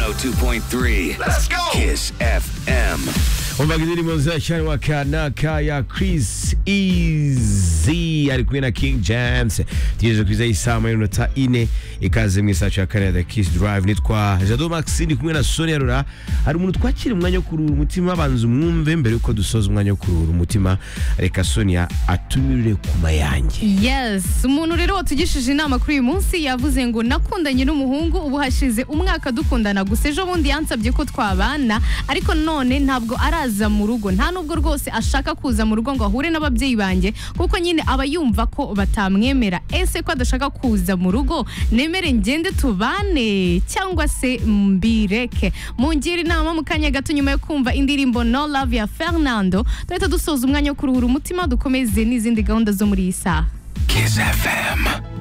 102.3. Let's go. Kiss FM. umvaga indirimbo zirashyanwa kanaka ya chris easy ari kumwe na king james tugejeje ku isaha y'isaha moya n'iminota ine ikaze mu isaha ya kane ya the kiss drive nitwa jado maxine kumwe na sonia rura hari umuntu twakira umwanya wo kuruhura umutima banza umwumve mbere y'uko dusoza umwanya wo kuruhura umutima reka sonia atumirire ku mayange Yes, umuntu rero watugishije inama kuri uyu munsi yavuze ngo nakundanye n'umuhungu ubu hashize umwaka dukundana gusa ejo bundi yansabye ko twabana ariko none ntabwo araza mu rugo nta nubwo rwose ashaka kuza mu rugo ngo ahure n'ababyeyi banjye kuko nyine aba yumva ko batamwemera ese ko adashaka kuza mu rugo nemere ngende tubane cyangwa se mbireke mungire inama mu kanya gato nyuma yo kumva indirimbo no love ya Fernando tuhita dusoza umwanya wo kuruhura umutima dukomeze n'izindi gahunda zo muri iyi saha Kiss FM.